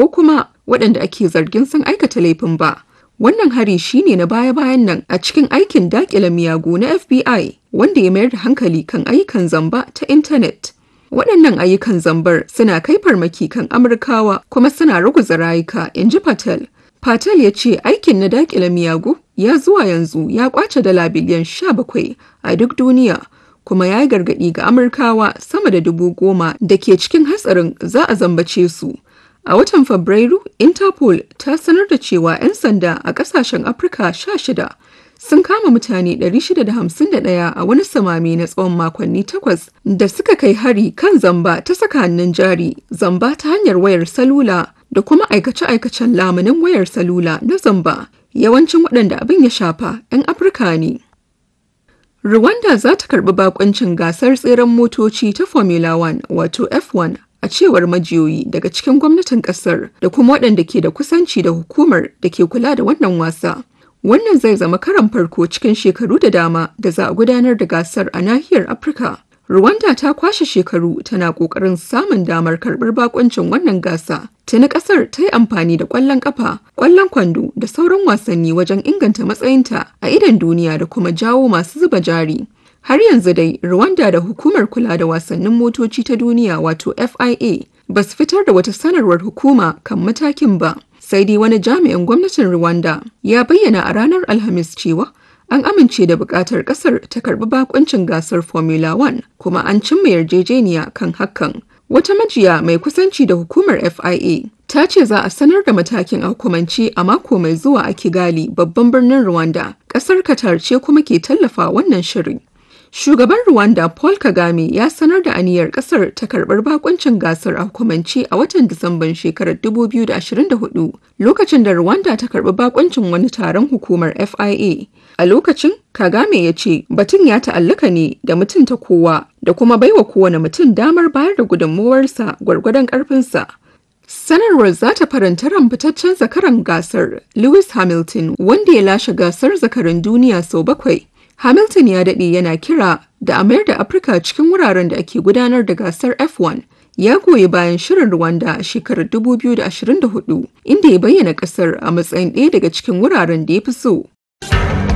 ko kuma waɗanda ake zargin sun aikata laifin ba. Wannan hari shine na baya-bayan nan a cikin aikin daƙile miyagu na FBI wanda ya mayar da hankali kan ayyukan zamba ta intanet. Waɗannan ayyukan zambar suna kai farmaki kan Amurkawa kuma suna ruguza rayuka, in ji Patel. Patel ya ce aikin na daƙile miyagu ya zuwa yanzu ya ƙwace dala biliyan 17 a duk duniya. kuma ya yi gargaɗi ga Amurkawa sama da dubu goma da ke cikin hatsarin za a zambace su. A watan Fabrairu, Interpol ta sanar da cewa 'yan sanda a ƙasashen Afirka 16 sun kama mutane 651 a wani samami na tsawon makonni takwas da suka kai hari kan zamba ta saka hannun jari, zamba ta hanyar wayar salula da kuma aikace-aikacen lamunin wayar salula na zamba. Yawancin waɗanda abin ya shafa 'yan Afirka ne. Rwanda za ta karbi bakoncin gasar tseren motoci ta Formula 1 wato F1 a cewar majiyoyi daga cikin gwamnatin kasar da kuma waɗanda ke da kusanci da hukumar da ke kula da wannan wasa. Wannan zai zama karan farko cikin shekaru da dama da za a gudanar da gasar a nahiyar Afirka. Rwanda ta kwashe shekaru tana ƙoƙarin samun damar karɓar bakoncin wannan gasa. Tuni ƙasar ta yi amfani da ƙwallon ƙafa, ƙwallon kwando da sauran wasanni wajen inganta matsayinta a idon duniya da kuma jawo masu zuba jari. Har yanzu dai Rwanda da hukumar kula da wasannin motoci ta duniya wato FIA ba su fitar da wata sanarwar hukuma kan matakin ba. Sai dai wani jami'in gwamnatin Rwanda ya bayyana a ranar Alhamis cewa an amince da buƙatar ƙasar ta karɓi bakoncin gasar Formula 1 kuma an cimma yarjejeniya kan hakan. Wata majiya mai kusanci da hukumar FIA ta ce za a sanar da matakin a hukumance a mako mai zuwa a Kigali babban birnin Rwanda. Ƙasar Qatar ce kuma ke tallafa wannan shirin. Shugaban Rwanda Paul Kagame ya sanar da aniyar kasar ta karbar bakuncin gasar a hukumance a watan Disamban shekarar 2024 lokacin da Rwanda ta karbi bakuncin wani taron hukumar FIA. A lokacin, Kagame ya ce batun ya ta'allaka ne da mutunta kowa da kuma baiwa kowane mutum damar bayar da gudunmuwarsa gwargwadon ƙarfinsa. Sanarwar za ta faranta ran fitaccen zakaran gasar Lewis Hamilton wanda ya lashe gasar zakarin duniya sau bakwai. Hamilton ya daɗe yana kira da a mayar da Afirka cikin wuraren da ake gudanar da gasar F1. Ya goyi bayan shirin Rwanda a shekarar 2024 inda ya bayyana ƙasar a matsayin ɗaya daga cikin wuraren da ya fi so.